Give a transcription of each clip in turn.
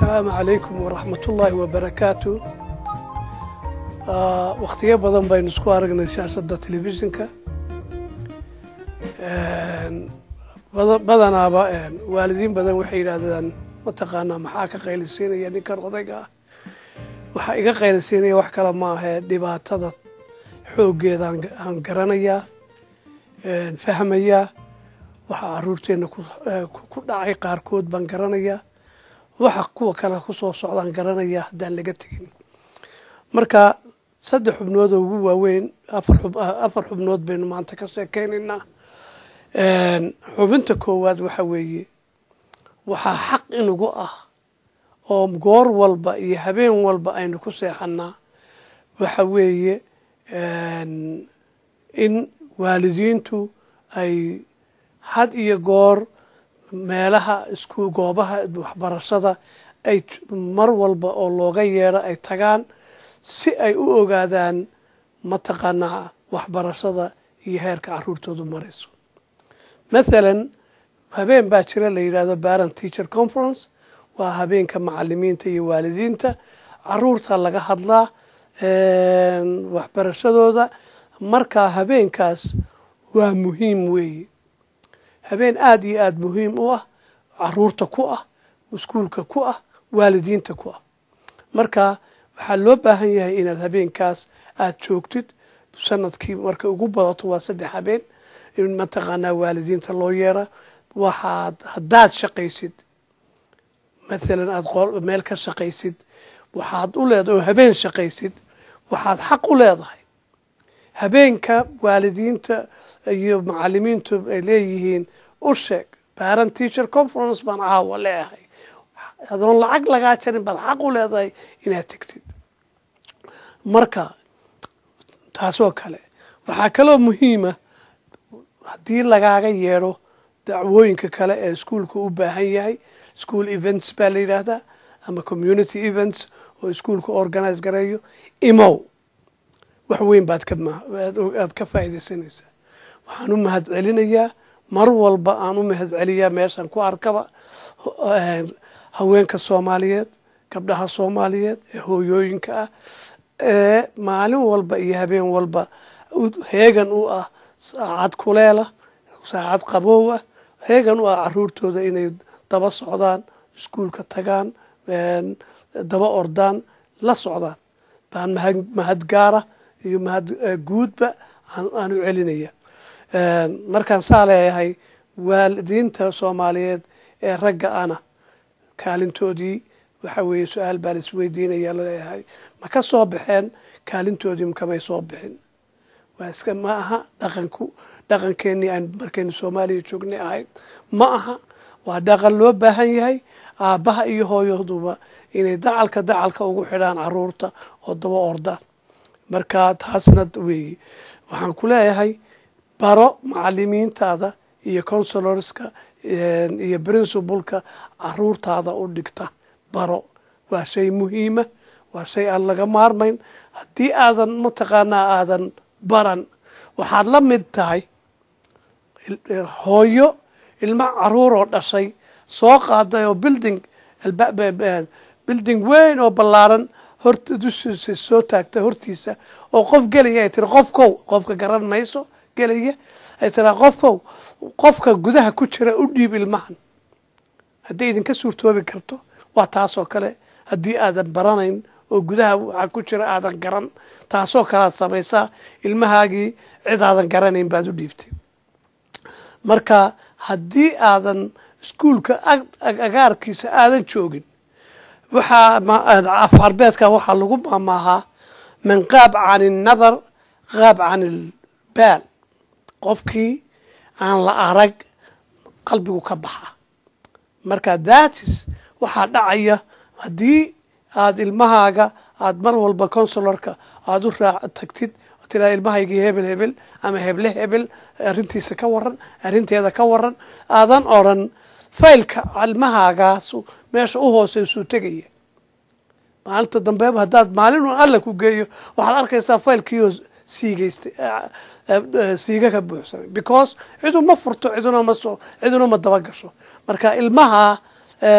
asalaamu calaykum waraxmatullaahi wabarakaatu wakhtiyo badan baynu isku aragnay siyaasadda telefishinka badanaaba waalidiin badan waxay yidhaahdaan mataqaanaa maxaa ka qaylisiinaya ninkan odayga ah waxaa iga qaylisiinaya wax kale ma ahee dhibaatada xooggeedaan aan garanayaa fahmayaa waxaa caruurteenna ku dhacay qaarkood baan garanayaa waxa kuwa kale kusoo socdaan garanayaa haddaan laga tegin marka saddex xubnood oo ugu waaweyn afar xubnood baynu maanta ka sheekeynaynaa xubinta koowaad waxa weeye waxaa xaq inugu ah oo goor walba iyo habeen walba aynu ku seexanaa waxa weeye in waalidiintu ay had iyo goor meelaha isku goobaha waxbarashada ay mar walba oo looga yeedho ay tagaan si ay u ogaadaan mataqaanaa waxbarashada iyo heerka caruurtoodu marayso mathalan habeen baa jira la yidhahdo parent teacher conference waa habeenka macalimiinta iyo waalidiinta caruurta laga hadlaa waxbarashadooda markaa habeenkaas waa muhiim weeye habeen aada iyo aada muhiim u ah caruurta ku ah iskuulka ku ah waalidiinta ku ah marka waxaa loo baahan yahay inaad habeenkaas aada joogtid sanadkii markay ugu badato waa saddex habeen in mataqaanaa waalidiinta loo yeera waxaad haddaad shaqaysid mathalan aada meel ka shaqaysid waxaad u leedahay oo habeen shaqaysid waxaad xaq u leedahay habeenka waalidiinta iyo macalimiintu ay leeyihiin u sheeg parent teacher conference baan caawa leeahay adoon lacag lagaa jarin baad xaq u leedahay inaad tegtid marka taasoo kale waxaa kaloo muhiima haddii lagaaga yeedho dacwooyinka kale ee iskuolka u baahan yahay school events baa la yidhaahdaa ama community events oo iskuolka organize gareeyo imow wax weyn baad kaad ka faa'iidaysanaysaa waxaan u mahad celinayaa mar walba aan u mahad celiyaa meeshan ku arkaba haweenka soomaaliyeed gabdhaha soomaaliyeed ee hooyooyinka ah ee maalin walba iyo habeen walba heegan u ah saacad kuleela saacad qaboow ah heegan u ah caruurtooda inay daba socdaan iskuulka tagaan daba ordaan la socdaan baan mahad gaara iyo mahad guudba aan u celinaya markaan saa leeyahay waalidiinta soomaaliyeed ee ragga ana kaalintoodii waxa weeye su-aal baa la isweydiinaya laleeyahay ma ka soo baxeen kaalintoodii makamay soo bixin waa iska ma aha dhaqanku dhaqankeenii aan markaynu soomaaliya joognay ahayd ma aha waa dhaqan loo baahan yahay aabbaha iyo hooyaduba inay dacalka dacalka ugu xidhaan caruurta oo daba ordaan marka taasna weeye waxaan ku leeyahay baro macalimiintaada iyo consulorska iyo principalka caruurtaada u dhigta baro waa shay muhiima waa shay aan laga maarmayn haddii aadan mataqaanaa aadan baran waxaad la mid tahay hooyo ilmo caruur oo dhashay soo qaaday oo building building weyn oo ballaaran horta dushiisa soo taagta hortiisa oo qof gelaya ay tiri qofkow qofka garan mayso gelaya ay tiraa qofkow qofka gudaha ku jira u dhiib ilmahan hadday idinka suurtoobi karto waa taasoo kale haddii aadan baranayn oo gudaha waxaa ku jira aadan garan taasoo kale aad samaysaa ilmahaagii cid aadan garanayn baad u dhiibtay marka haddii aadan iskuulka agaarkiisa aadan joogin waxaa afarbeedka waxaa lagu maamaahaa man qaab can innadar qaab can ilbaal qofkii aan la arag qalbigu ka baxa marka datis waxaa dhacaya haddii aada ilmahaaga aada mar walba consularka aada u raa tagtid tiraa ilmahaygii hebel hebel ama heble hebel arrintiisa ka waran arrinteeda ka waran aadan odran faylka ilmahaagaas meesha u hooseysuu tegaya maalinta dambeeba haddaad maalin un alla ku geeyo waxaad arkaysaa faylkiioo siigaystay siiga ka buuxsamay because ciduma furto ciduna ma soo ciduna ma daba gasho marka ilmaha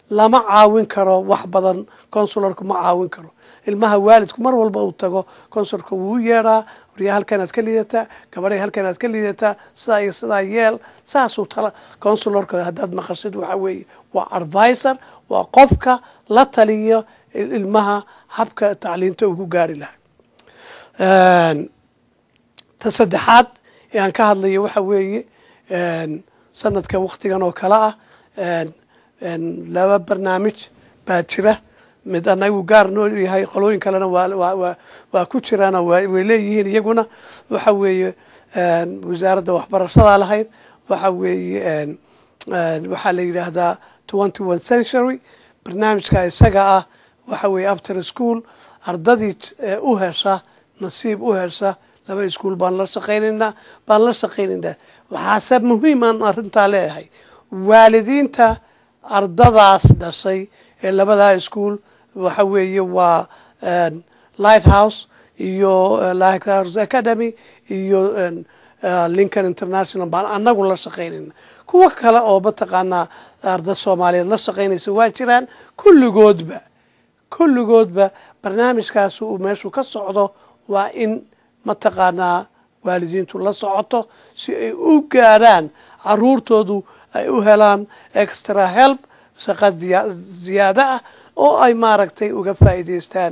lama caawin karo wax badan consularku ma caawin karo ilmaha waalidku mar walba uu tago consularka wuu u yeedhaa waryaa halkanaad ka liidataa gabadhay halkanaad ka liidataa sidaa iyo sidaa yeel saasuu tala consularka haddaad maqashid waxa weeye waa advisor waa qofka la taliyo ilmaha habka tacliinta ugu gaari lahaa ta saddexaad ee aan ka hadlayo waxa weeye sanadkan waktigan oo kale ah laba barnaamij baa jira mid anagu gaar noo yahay qolooyin kalena waa ku jiraano way leeyihiin iyaguna waxa weeye wasaaradda waxbarashada lahayd waxa weeye waxaa la yidhaahdaa twenty one century barnaamijka isaga ah waxa weeye after school ardadii u hesha nasiib u hesha laba iskuol baan la shaqaynaynaa baan la shaqaynaynaa waxaase muhiimaan arrintaa leeyahay waalidiinta ardadaas dhashay ee labadaa iskuol waxa weeye waa lighthouse iyo lighthouse academy iyo lincoln international baan anagu la shaqaynayna kuwo kale oo mataqaanaa arda soomaaliyeed la shaqaynaysa waa jiraan kulligoodba kulligoodba barnaamijkaas uu meeshu ka socdo waa in mataqaanaa waalidiintu la socoto si ay u gaarhaan caruurtoodu ay u helaan extra help shaqa ziyaado ah oo ay maaragtay uga faa'iidaystaan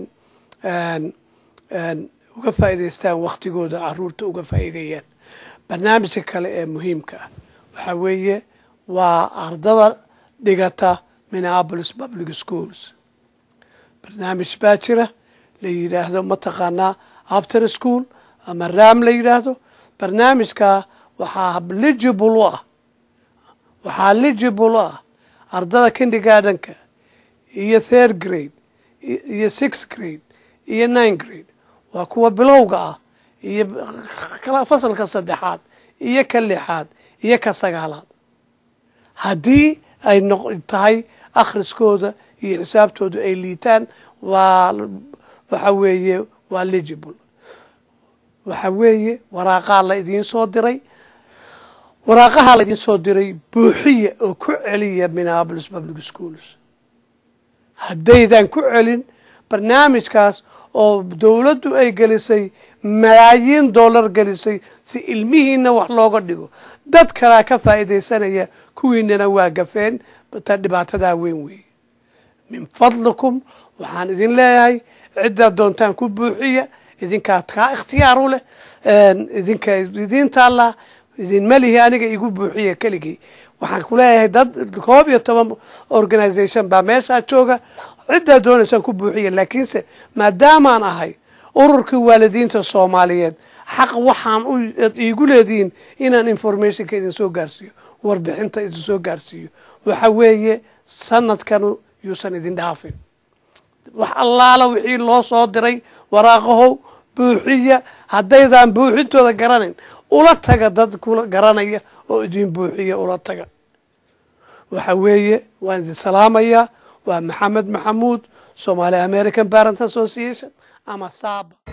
uga faa'iidaystaan waktigooda caruurta uga faa'iideeyaan barnaamijka kale ee muhiimka ah waxaa weeye waa ardada dhigata minneapolis public schools barnaamij baa jira la yidhaahdo mataqaanaa after school ama ram la yidhaahdo barnaamijka waxaa ligible u ah waxaa ligible u ah ardada kindergardenka iyo third grade iyo sixth grade iyo nine grade waa kuwa bilowga ah iyo fasalka saddexaad iyo ka lixaad iyo ka sagaalaad haddii ay noq tahay akhriskooda iyo xisaabtooda ay liitaan waa waxa weeye waa ligible waxa weeye waraaqaa la idiin soo diray waraaqahaa la idiin soo diray buuxiya oo ku celiya minneapolis public schools haddaydan ku celin barnaamijkaas oo dowladdu ay gelisay malaayiin dollar gelisay si ilmihiina wax looga dhigo dad kalaa ka faa'iidaysanaya kuwiinana waa gafeen ta dhibaatadaa weyn weeye min fadlikum waxaan idin leeyahay ciddaad doontaan ku buuxiya idinkaa kaa ikhtiyaar u leh idinka idiin taallaa idinma lihi aniga igu buuxiya keligii waxaan ku leeyahay dad koob iyo toban organisation baa meeshaa jooga ciddaa doonaysaan ku buuxiya laakiinse maadaamaan ahay ururkii waalidiinta soomaaliyeed xaq waxaan iigu leedihiin inaan informationka idin soo gaarsiiyo warbixinta idin soo gaarsiiyo waxa weeye sanadkanu yuusan idin dhaafin wax allaala wixii loo soo diray waraaqahow buuxiya haddaydaan buuxintooda garanayn ula taga dad kula garanaya oo idin buuxiya ula taga waxa weeye waan idin salaamayaa waa maxamed maxamuud somaali american parent association ama saaba